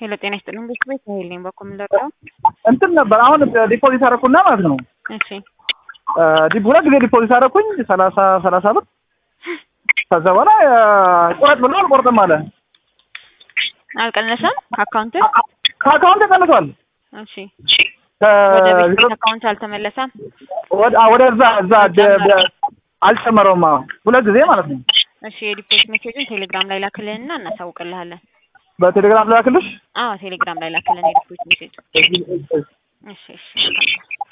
ሄሎ ጤና ይስጥልኝ ቤት ቤት ሄል ነኝ በኩል ምንደርደው እንትን ነበር አሁን ዲፖዚት አደረኩና ማለት ነው እሺ ዲፕ ሁለት ጊዜ ዲፖዚት አደረኩኝ ሰላሳ ሰላሳ ብር ከዛ በኋላ ቁረጥ ብሎ አልቆርጥም አለ አልቀነሰም ከአካውንት ከአካውንት ተቀንሷል እሺ ወደ ቤት ቤት አካውንት አልተመለሰም ወደዛ እዛ አልጨመረውም ሁለት ጊዜ ማለት ነው እሺ የዲፖዚት ሜሴጅን ቴሌግራም ላይ ላክልንና እናሳውቅልሃለን በቴሌግራም ላክልሽ አዎ ቴሌግራም ላይ ላክልን የዲፖዚት ሜሴጅ እሺ እሺ